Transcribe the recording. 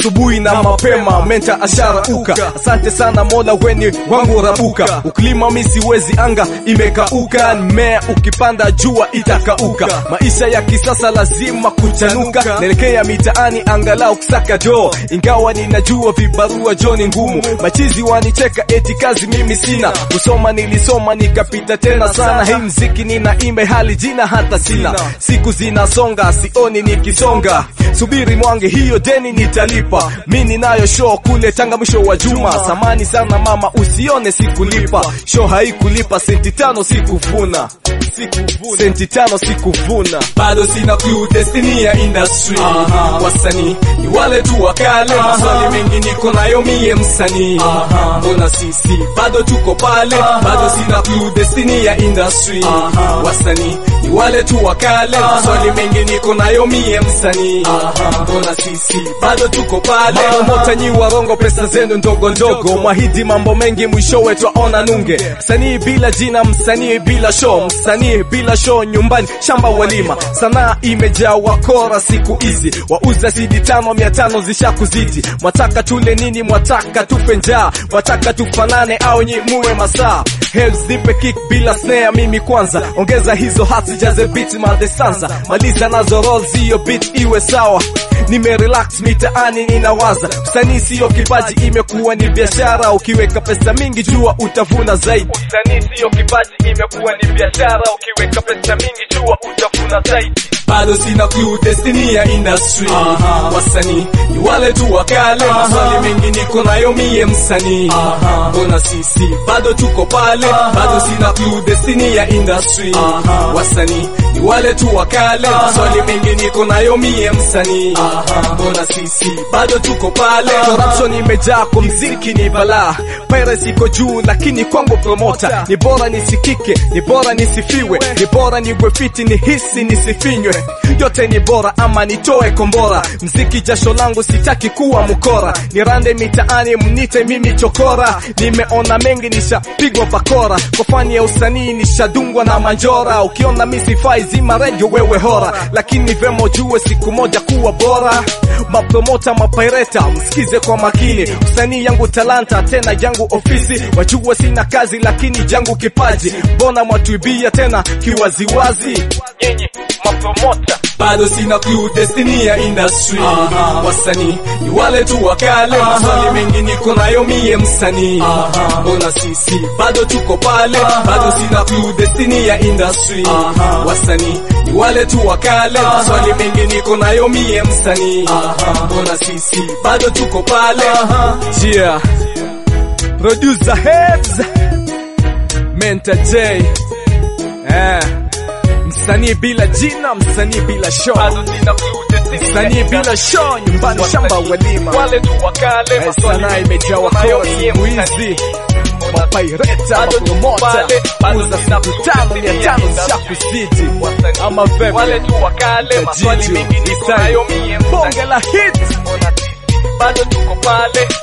asubuhi na mapema menta ashara uka asante sana mola weni wangu rabuka uklima mi siwezi anga imekauka mmea ukipanda jua itakauka maisha ya kisasa lazima kuchanuka naelekea mitaani angalau kusaka joo ingawa ninajua vibarua jo ni ngumu machizi wanicheka eti kazi mimi sina kusoma nilisoma nikapita tena sana hii mziki ninaimba hali jina hata sina siku zinasonga sioni nikisonga subiri mwange hiyo deni nitalipa mi ninayo show kule tanga mwisho wa juma samani sana mama usione sikulipa show haikulipa senti tano sikuvuna Sikuvuna. senti tano sikuvuna bado sina clue destiny ya industry wasanii ni wale tu wakale maswali mengi niko nayo mie msanii mbona sisi bado tuko pale bado sina clue destiny ya industry wasanii ni wale tu wakale maswali mengi niko nayo mie msanii mbona sisi bado tuko pale mota nyi warongo pesa zenu ndogo ndogo mwahidi mambo mengi mwishowe twaona nunge msanii bila jina msanii bila show msanii bila show nyumbani shamba walima sanaa imejaa wakora siku hizi wauza sidi tano mia tano zishakuzidi mwataka tule nini mwataka tufe njaa mwataka tufanane au nyi muwe masaa Hells nipe kick bila snare mimi kwanza ongeza hizo hats jaze beat madesanza maliza nazo rolls hiyo beat iwe sawa nimerelax mitaani ninawaza usanii siyo kipaji imekuwa ni biashara ukiweka pesa mingi jua utavuna zaidi usanii siyo kipaji imekuwa ni biashara ukiweka pesa mingi jua utavuna zaidi bado sina clue destiny ya industry wasanii ni wale tu wakale maswali mengi niko nayo mie msanii mbona sisi bado tuko pale bado sina clue destiny ya industry wasanii ni wale tu wakale maswali mengi niko nayo mie msanii mbona sisi bado tuko pale corruption imejaa kwa mziki ni balaa piracy iko juu lakini kwangu promota ni bora nisikike ni bora nisifiwe ni bora niwe fiti ni hisi nisifinywe yote ni bora ama nitoe kombora mziki jasho langu sitaki kuwa mkora nirande mitaani mnite mimi chokora nimeona mengi nishapigwa bakora kwa fani ya usanii nishadungwa na manjora ukiona misifai zima redio wewe hora lakini vemo jue siku moja kuwa bora mapromota mapaireta msikize kwa makini usanii yangu talanta tena yangu ofisi wajua sina kazi lakini jangu kipaji mbona mwatuibia tena kiwaziwazi nyinyi mapromota bado sina clue destiny ya industry wasanii ni wale tu wakale maswali mengi niko nayo mie msanii mbona sisi bado tuko pale bado sina clue destiny ya industry wasanii ni wale tu wakale maswali mengi niko nayo mie msanii mbona sisi bado tuko pale yeah. producer heads Menta J eh. Msanii bila jina, msanii bila show, msanii bila show, nyumbani shamba walima, Eh, sanaa imejaa wakora siku hizi mapaireta mapromota uza siku tano mia tano zishakuzidi ama vipi? Tajiju, Isai, bonge la hit bado tuko pale